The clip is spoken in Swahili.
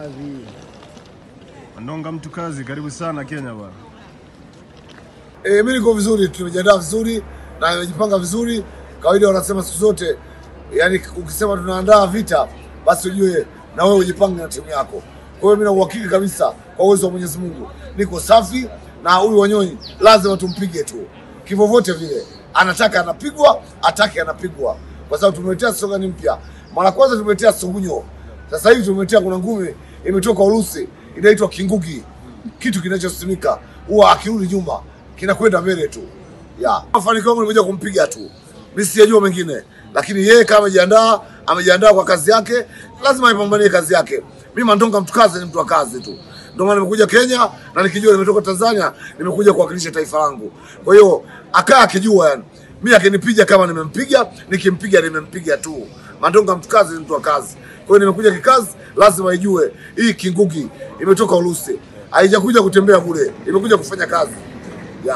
kazi. Mandonga mtu kazi, karibu sana Kenya bwana. E, mi niko vizuri, tumejiandaa vizuri na nimejipanga vizuri. Kawaida wanasema siku zote, yani ukisema tunaandaa vita, basi ujue na wewe ujipange na timu yako. Kwa hiyo mimi na uhakika kabisa kwa uwezo wa Mwenyezi Mungu niko safi, na huyu Wanyonyi lazima tumpige tu kivyovyote vile, anataka anapigwa, atake anapigwa, kwa sababu tumeletea slogan mpya. Mara kwanza tumeletea Sugunyo, sasa hivi tumeletea kuna ngumi imetoka Urusi inaitwa Kingugi, kitu kinachosimika huwa akirudi nyuma kinakwenda mbele tu ya mafanikio yangu nimekuja kumpiga tu, mimi sijajua mengine, lakini yeye kama amejiandaa, amejiandaa kwa kazi yake, lazima aipambanie kazi yake. Mimi Mandonga mtu kazi, ni mtu wa kazi tu, ndio maana nimekuja Kenya na nikijua nimetoka Tanzania, nimekuja kuwakilisha taifa langu. Kwa hiyo akaa akijua, yani mimi akinipiga kama nimempiga, nikimpiga nimempiga tu. Mandonga mtu kazi, ni mtu wa kazi. Kwa hiyo nimekuja kikazi, lazima ijue hii Kingugi imetoka Urusi, haijakuja kutembea bure, imekuja kufanya kazi.